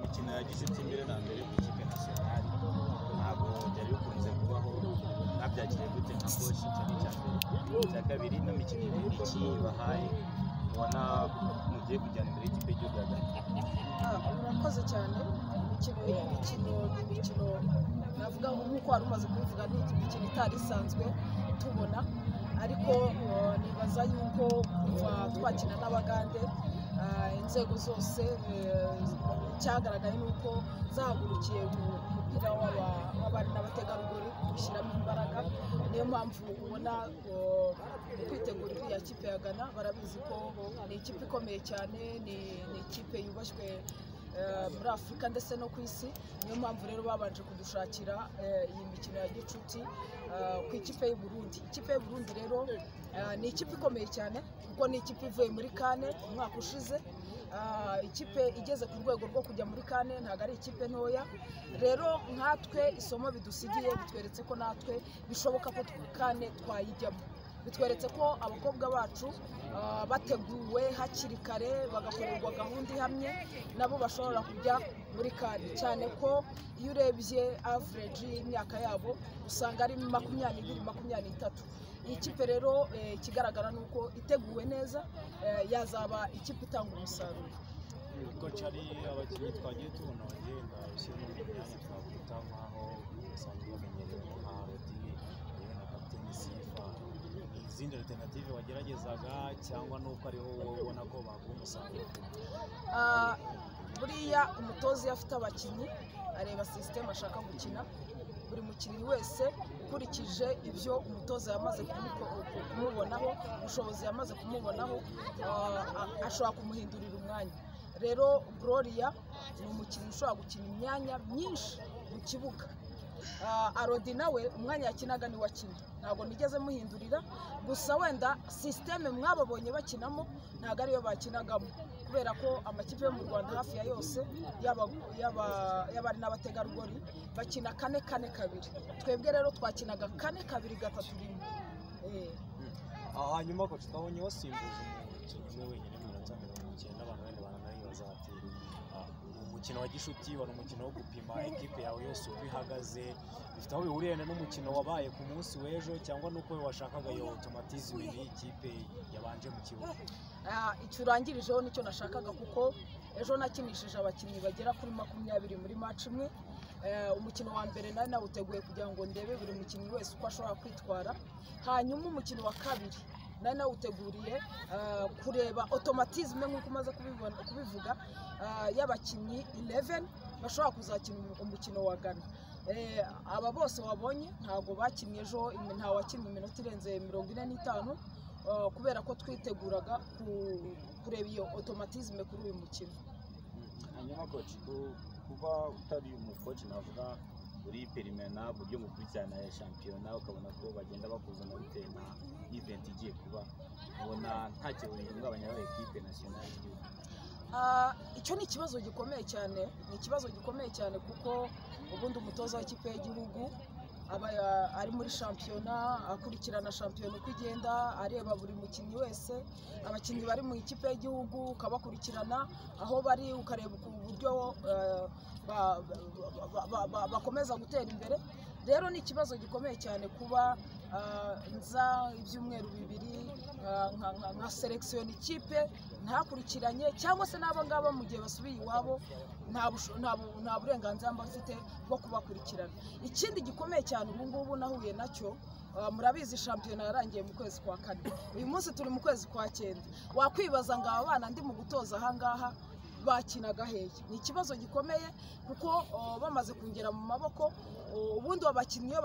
nagize imbere na mbere mu ikipe nasiyonari ntabwo byari bikunze kubaho nabyakiriye gute nka koci icyo ni icya mbere icya kabiri n'imikino mike bahaye ubona mugiye kujyana imbere y'ikipe y'igihugu ya Ghana urakoze cyane imikino imikino imikino navuga ngo nk'uko wari umaze kubivuga ni imikino itari isanzwe tubona ariko eh, nibaza yuko kuva twakina n'abagande eh, inzego zose eh, cyagaragaye ni uko zahagurukiye ku mupira w'aba- w'abari n'abategarugori gushyiramo imbaraga niyo mpamvu ubona eh, kwitegura iriya kipe ya Ghana barabizi ko ni ikipe ikomeye cyane ni ni ikipe yubashywe eh, muri afurika ndetse no ku isi niyo mpamvu rero babanje kudushakira eh, iyi mikino ya gicuti eh, ku ikipe y'u Burundi ikipe y'u Burundi rero eh, ni ikipe ikomeye cyane kuko ni ikipe ivuye muri kane umwaka ushize Ah, ikipe igeze ku rwego rwo kujya muri kane ntabwo ari ikipe ntoya rero nkatwe isomo bidusigiye bitweretse ko natwe bishoboka ko tw- kane twayijyamo bitweretse ko abakobwa bacu ah, bateguwe hakiri kare bagakorerwa gahunda ihamye nabo bashobora kujya muri kane cyane ko iyo urebye average y'imyaka yabo usanga ari makumyabiri makumyabiri n'itatu iyi kipe rero eh, ikigaragara ni uko iteguwe neza eh, yazaba ikipe itanga umusaruro ko hari abakinnyi twagiye tubona bagenda ushyiramo imyanya twakwita nk'aho basanzwe bamenyereweho nka rotini yewe na kapiteni sifa ni izindi alternative wageragezaga cyangwa n'uko ariho wowe ubona ko baguha umusaruro Ah, buriya umutoza iyo afite abakinnyi areba sisiteme ashaka gukina buri mukinnyi wese ukurikije ibyo umutoza yamaze kumuko- kumubonaho ubushobozi yamaze kumubonaho ah, a- ashobora kumuhindurira umwanya rero gloria ni umukinnyi ushobora gukina imyanya myinshi mu kibuga Ah, arodi nawe umwanya yakinaga ni wakina ntabwo nigeze muhindurira gusa wenda sisiteme mwababonye bakinamo ntabwo ariyo bakinagamo kubera ko amakipe yo mu rwanda hafi ya yose yaba- yaba- y'abari n'abategarugori bakina kane kane kabiri twebwe rero twakinaga kane kabiri gatatu rimwe Eh, aha hanyuma koci twabonye wasimbuza umukinnyi umwe wenyine mu minota mirongo icyenda abantu bene baranayibaza bati "Ah, umukino wa gishuti wari umukino wo gupima ekipe yawe yose uko ihagaze bifite aho bihuriye na n'umukino wabaye ku munsi w'ejo cyangwa n'uko washakaga yo otomatiziwe n'ikipe yabanje mu kibuga ah, icyo urangirijeho nicyo nashakaga kuko ejo nakinishije abakinnyi bagera kuri makumyabiri muri match imwe Eh, umukino wa mbere nari nawuteguye kugira ngo ndebe buri mukinnyi wese uko ashobora kwitwara hanyuma umukino wa kabiri nari nawuteguriye eh, kureba otomatizme nk'uko umaze kubibona- kubivuga eh, y'abakinnyi 11 bashobora kuzakina umu- umukino wa Ghana Eh, aba bose wabonye ntabwo bakinnye ejo imi- nta wakinnye iminota irenze mirongo ine n'itanu eh, kubera ko twiteguraga ku- kureba iyo otomatizme kuri uyu mukino hanyuma koci ku- kuba utari umukoci navuga uri perimena buryo mukurikirana ya shampiyona ukabona ko bagenda bakuzana bitewe na iventi igiye kuba ubona ntacyo bihungabanya ekipe nasiyonari y'igihugu Ah, icyo ni ikibazo gikomeye cyane ni ikibazo gikomeye cyane kuko ubundi umutoza w'ikipe y'igihugu aba ah, ari muri shampiyona akurikirana shampiyona uko igenda areba buri mukinnyi wese abakinnyi bari mu ikipe y'igihugu ukabakurikirana aho bari ukareba uku- uburyo ah, ba- ba- ba- ba- bakomeza gutera imbere rero ni ikibazo gikomeye cyane kuba ah, nza ibyumweru bibiri ah, nka- nka- nka selekisiyona ikipe ntakurikiranye cyangwa se n'abo ngabo mu gihe basubiye iwabo nta busho- nta bu- nta burenganzira mba mfite bwo kubakurikirana ikindi gikomeye cyane ubu ngubu nahuye nacyo ah, murabizi shampiyona yarangiye mu kwezi kwa kane uyu munsi turi mu kwezi kwa cyenda wakwibaza ngo aba bana ndi mu gutoza aha ngaha bakinaga hehe ni ikibazo gikomeye kuko ah, bamaze kungera mu maboko ah, ubundi abakinnyi iyo